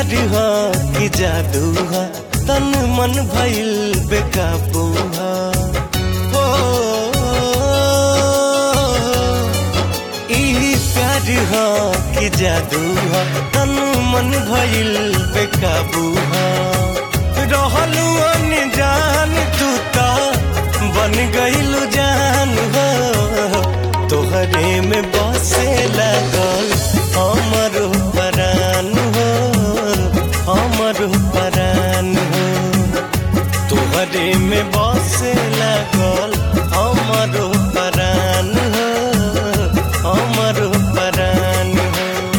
प्यार हा कि जादू हा तन मन भइल बेकाबू हा हो ई प्यार हा कि जादू हा तन मन भइल बेकाबू हा रहलू अनजान तू ता बन गइलू जान हो तोहरे में बसे लगल हमर परान हो हमर परान हो तोहरे में बसे लगल हमर परान हो हमर परान हो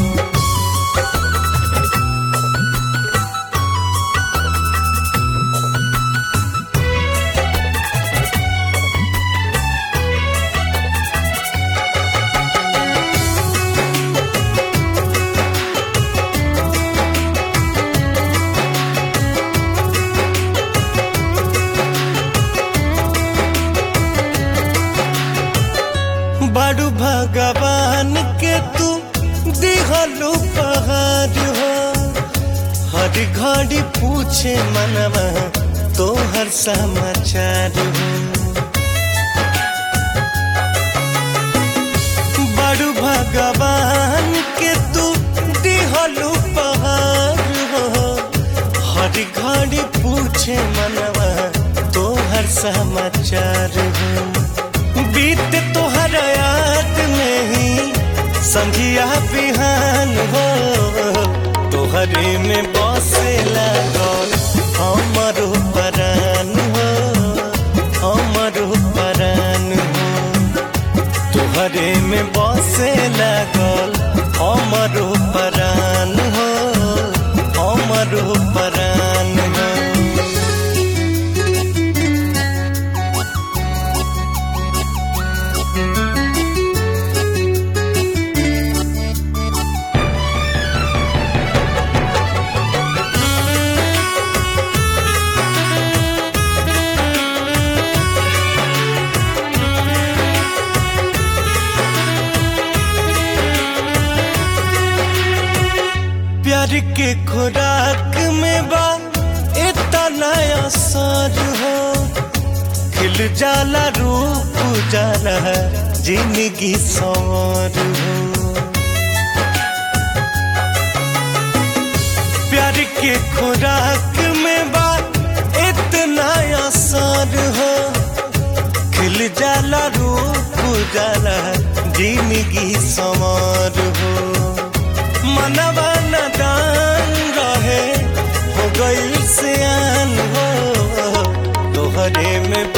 बड़ू भगवान के तू दिहलू पहाड़ हो हर घड़ी पूछे मनवा तो हर समाचार हो बड़ू भगवान के तू दिहलू पहाड़ हो हर घड़ी पूछे मनवा तो हर समाचार हो बीत तोहर याद में ही संझिया बिहान हो तोहरे में बसे लागल हमर परान हो हमर परान हो तोहरे में बसे लागल हमर परान हो हमर परान हो प्यार के खुराक में बा इतना असर हो खिल जाला रूप जाला जिंदगी सवार हो प्यार के खुराक में बा इतना असर हो खिल जाला रूप जाला जिंदगी सवार हो मनवा नदान रहे हो गई सियान हो तोहरे में